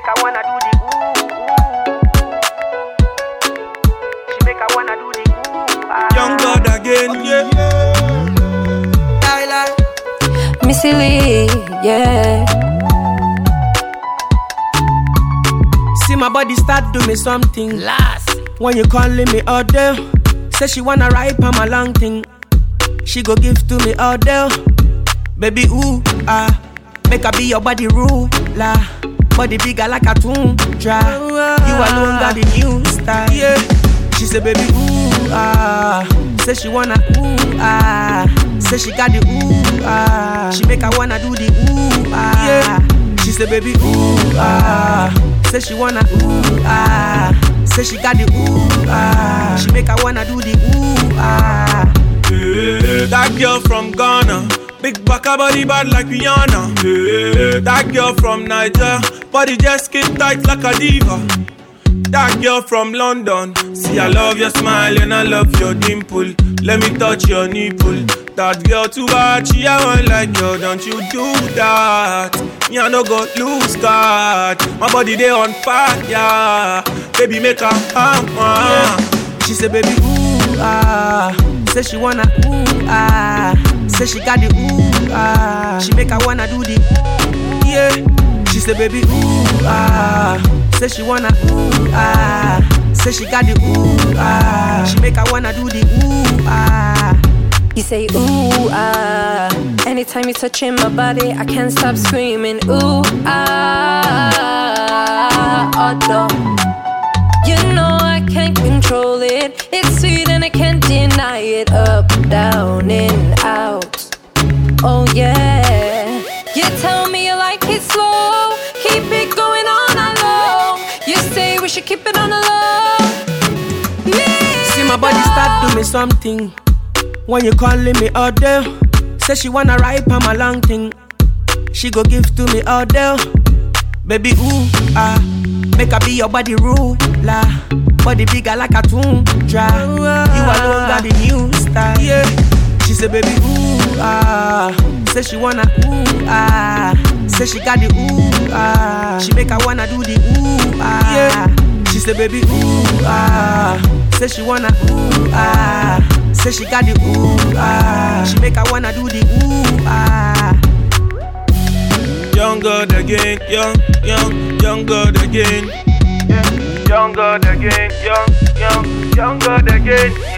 make I wanna do the ooh, ooh. She make I wanna do the ooh. Ah. Young God again, yeah. Tyler. Missy Lee, yeah. See my body start do me something. Last. When you calling me all day, say she wanna ride on my long thing. She go give to me all day. Baby, ooh, ah. Make her be your body ruler. Body bigger like a tundra. You alone got the new style. Yeah. She say, baby, ooh, ah. Say she wanna, ooh, ah. Say she got the ooh, ah. She make her wanna do the ooh, ah. Yeah. She say, baby, ooh, ah. Say she wanna, ooh, ah. Say she got the ooh, ah. She make her wanna do the ooh, ah. Yeah, That girl from Ghana, big baka body bad like Rihanna. Yeah, That girl from Niger, body just skin tight like a diva. That girl from London, see I love your smile and I love your dimple. Let me touch your nipple. That girl too bad, she a one like you. Don't you do that? Me I no go lose God. My body they on fire, baby make her hammer. She say, baby, ooh, ah. Say she wanna, ooh, ah. Say she got the ooh, ah. She make her wanna do the, yeah. She say, baby, ooh, ah. Say she wanna, ooh, ah. Say she got the ooh, ah. She make her wanna do the ooh, ah. You say ooh ah. Anytime you touching my body, I can't stop screaming ooh ah. Although you know I can't control it. It's sweet and I can't deny it. Up, down, in, out. Oh yeah. You tell me you like it slow. Keep it going on a low. You say we should keep it on the low. See my body start do me something. When you calling me all day, say she wanna ride on my long thing. She go give to me all day. Baby, ooh, ah, make her be your body ruler. Body bigger like a tundra. You alone got the new style. Yeah. She say, baby, ooh, ah. Say she wanna, ooh, ah. Say she got the ooh, ah. She make her wanna do the ooh, ah. Yeah. She say, baby, ooh, ah. Say she wanna, ooh, ah. Say she got the ooh, ah. She make her wanna do the ooh, ah. Young God again, young, young, young God again. Yeah. Young God again, young, young, young God again.